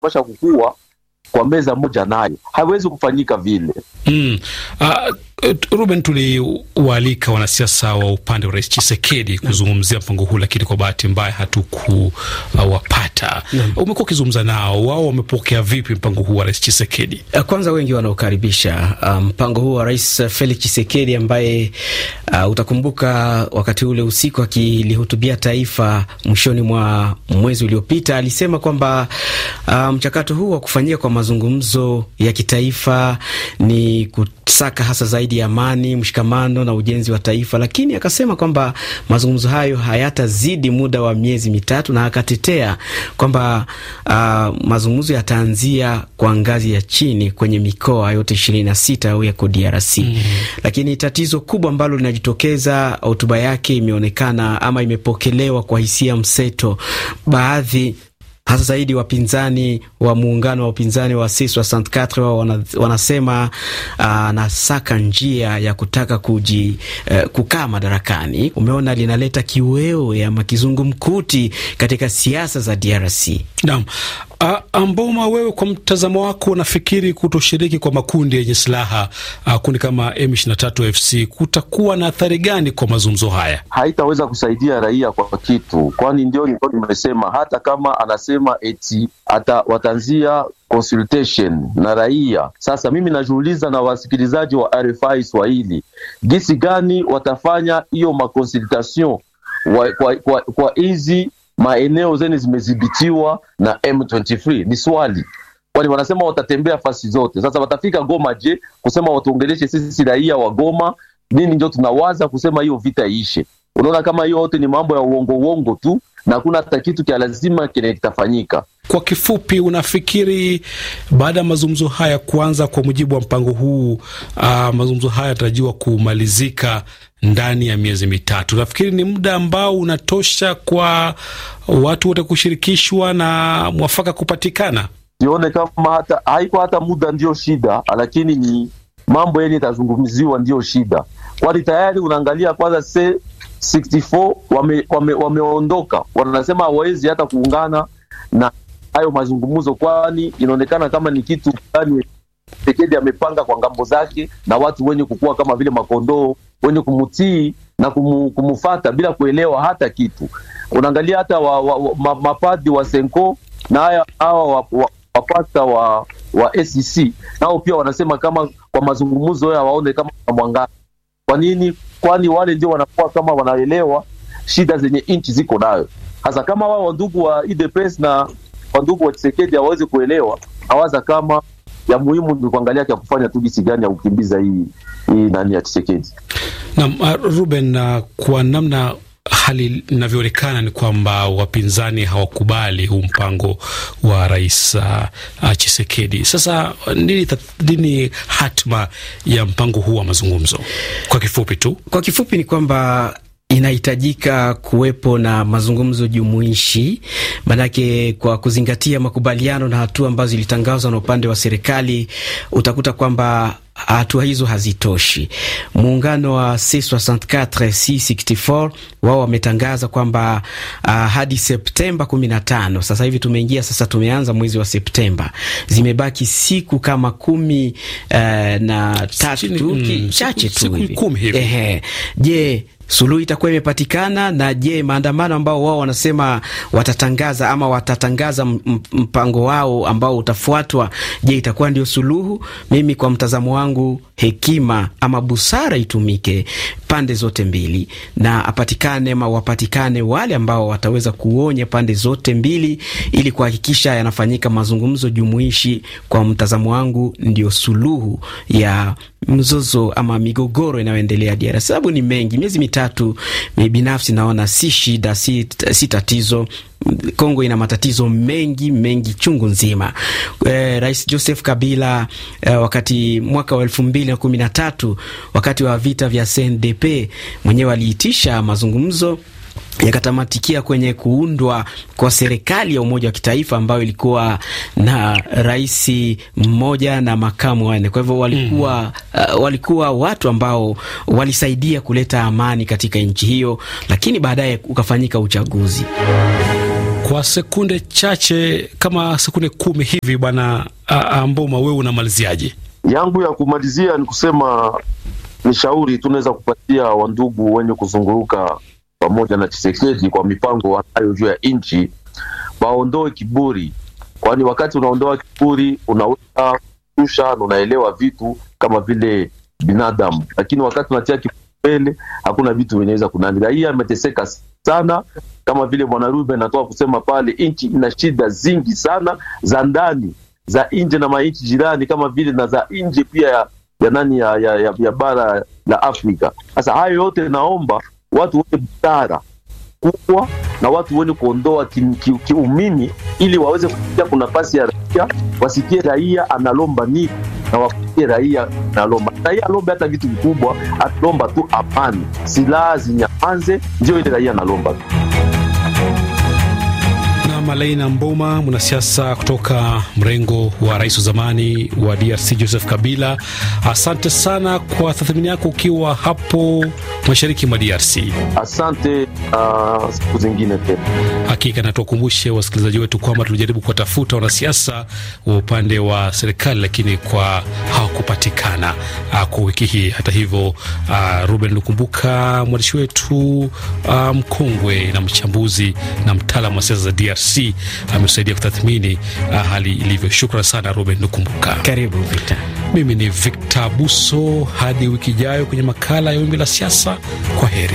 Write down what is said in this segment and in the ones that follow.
wanapasha kukua kwa meza moja naye, haiwezi kufanyika vile. Mm. Uh, Ruben, tuliwaalika wanasiasa wa upande wa Rais Chisekedi kuzungumzia mpango huu, lakini kwa bahati mbaya hatukuwapata. Uh, umekuwa ukizungumza nao, wao wamepokea vipi mpango huu wa Rais Chisekedi? Kwanza wengi wanaokaribisha mpango um, huu wa Rais Felix Chisekedi ambaye uh, utakumbuka wakati ule usiku akilihutubia taifa mwishoni mwa mwezi uliopita alisema kwamba mchakato um, huu wa kufanyika kwa mazungumzo ya kitaifa ni kusaka hasa zaidi ya amani, mshikamano na ujenzi wa taifa, lakini akasema kwamba mazungumzo hayo hayatazidi muda wa miezi mitatu, na akatetea kwamba uh, mazungumzo yataanzia kwa ngazi ya chini kwenye mikoa yote ishirini na sita au yako DRC. Mm -hmm. Lakini tatizo kubwa ambalo linajitokeza, hotuba yake imeonekana ama imepokelewa kwa hisia mseto, baadhi hasa zaidi wapinzani wa muungano wa upinzani wa C64 wao wana, wanasema anasaka uh, njia ya kutaka kuji uh, kukaa madarakani. Umeona, linaleta kiwewe ama kizungumkuti katika siasa za DRC. Naam. Uh, Amboma, wewe kwa mtazamo wako unafikiri kutoshiriki kwa makundi yenye silaha uh, kundi kama M23 FC kutakuwa na athari gani kwa mazungumzo haya? Haitaweza kusaidia raia kwa kitu, kwani ndio nilikuwa nimesema, hata kama anasema eti ata watanzia consultation na raia. Sasa mimi najiuliza na wasikilizaji wa RFI Swahili, gisi gani watafanya hiyo maconsultation kwa hizi maeneo zeni zimedhibitiwa na M23? Ni swali, kwani wanasema watatembea fasi zote. Sasa watafika Goma, je, kusema watuongeleshe sisi raia wa Goma nini? Ndio tunawaza kusema hiyo vita iishe. Unaona kama hiyo yote ni mambo ya uongo uongo tu na hakuna hata kitu kia lazima kile kitafanyika. Kwa kifupi, unafikiri baada ya mazungumzo haya kuanza kwa mujibu wa mpango huu, uh, mazungumzo haya yanatarajiwa kumalizika ndani ya miezi mitatu. Nafikiri ni muda ambao unatosha kwa watu wote kushirikishwa na mwafaka kupatikana. Sione kama hata haiko hata muda ndio shida, lakini ni mambo yenye itazungumziwa ndio shida, kwani tayari unaangalia kwanza se 64 wame, wame, wameondoka wanasema hawawezi hata kuungana na hayo mazungumzo, kwani inaonekana kama ni kitu fulani Tshisekedi amepanga kwa ngambo zake na watu wenye kukua kama vile makondoo wenye kumutii na kumu, kumufata bila kuelewa hata kitu. Unaangalia hata wa, wa, wa, ma, mapadi wa Senko na haya hawa wapasta wa, wa, wa SEC nao pia wanasema kama kwa mazungumzo hayo waone kama mwangaza. Kwa nini? Kwani wale ndio wanakuwa kama wanaelewa shida zenye nchi ziko nayo. Hasa kama wao wandugu wa UDPS na wandugu wa Tshisekedi hawawezi kuelewa, hawaza kama ya muhimu ni kuangalia kia kufanya tu jinsi gani ya kukimbiza hii hii nani ya Tshisekedi. Naam, uh, Ruben, uh, kwa namna hali inavyoonekana ni kwamba wapinzani hawakubali huu mpango wa rais uh, uh, Chisekedi. Sasa nini, nini hatma ya mpango huu wa mazungumzo? Kwa kifupi tu, kwa kifupi ni kwamba inahitajika kuwepo na mazungumzo jumuishi, manake kwa kuzingatia makubaliano na hatua ambazo zilitangazwa na upande wa serikali, utakuta kwamba hatua hizo hazitoshi. Muungano wa C64 C64 wao wametangaza kwamba uh, hadi Septemba 15, sasa hivi tumeingia sasa, tumeanza mwezi wa Septemba, zimebaki siku kama kumi uh, na tatu mm, chache tu hivi. Ehe, je, suluhu itakuwa imepatikana? Na je, maandamano ambao wao wanasema watatangaza ama watatangaza mpango wao ambao utafuatwa, je, itakuwa ndio suluhu? Mimi kwa mtazamo wangu, hekima ama busara itumike pande zote mbili, na apatikane ama wapatikane wale ambao wataweza kuonya pande zote mbili, ili kuhakikisha yanafanyika mazungumzo jumuishi. Kwa mtazamo wangu, ndio suluhu ya mzozo ama migogoro inayoendelea DRC, sababu ni mengi. Miezi mitatu binafsi naona si shida, si, si tatizo. Kongo ina matatizo mengi mengi chungu nzima. E, Rais Joseph Kabila e, wakati mwaka wa elfu mbili na kumi na tatu wakati wa vita vya CNDP mwenyewe aliitisha mazungumzo yakatamatikia kwenye kuundwa kwa serikali ya umoja wa kitaifa ambayo ilikuwa na rais mmoja na makamu wanne. Kwa hivyo walikuwa, mm. uh, walikuwa watu ambao walisaidia kuleta amani katika nchi hiyo, lakini baadaye ukafanyika uchaguzi. Kwa sekunde chache kama sekunde kumi hivi, bwana Mboma, wewe unamaliziaje? Yangu ya kumalizia ni kusema ni shauri tunaweza kupatia wandugu wenye kuzunguruka pamoja na Chisekedi kwa mipango wanayo juu ya nchi, waondoe kiburi, kwani wakati unaondoa kiburi unaweza kusha na unaelewa vitu kama vile binadamu, lakini wakati unatia kiburi mbele hakuna vitu vinaweza kunani. Raia ameteseka sana, kama vile bwana Ruben anatoka kusema pale, nchi ina shida zingi sana za ndani za nje na manchi jirani kama vile na za nje pia ya, ya nani ya, ya, ya, ya bara la Afrika. Sasa hayo yote naomba watu wenye busara kubwa na watu wenye kuondoa kiumini ki, ki ili waweze kufikia kuna nafasi ya raia, wasikie raia analomba nini na wafikie raia analomba. Raia alombe hata vitu vikubwa, atalomba tu amani, silaha zinyamanze, ndio ile raia analomba tu. Malaina Mboma, mwanasiasa kutoka mrengo wa rais wa zamani wa DRC Joseph Kabila, asante sana kwa tathmini yako ukiwa hapo mashariki mwa DRC. Asante. Uh, siku zingine tena. Hakika na tuwakumbushe wasikilizaji wetu kwamba tulijaribu kuwatafuta wanasiasa wa upande wa serikali lakini kwa hawakupatikana uh, kwa wiki hii. Hata hivyo, uh, Ruben Lukumbuka mwandishi wetu uh, mkongwe na mchambuzi na mtaalamu wa siasa za DRC amesaidia kutathmini uh, hali ilivyo. Shukran sana Ruben Lukumbuka. Karibu Victor. Mimi ni Victor Buso, hadi wiki ijayo kwenye makala ya Wimbi la Siasa. Kwa heri.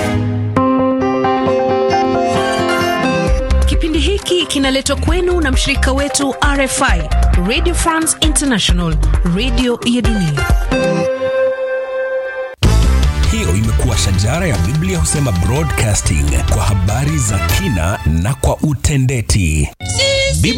Kipindi hiki kinaletwa kwenu na mshirika wetu RFI, Radio France International, radio ya dunia. Hiyo imekuwa shajara ya Biblia husema broadcasting kwa habari za kina na kwa utendeti.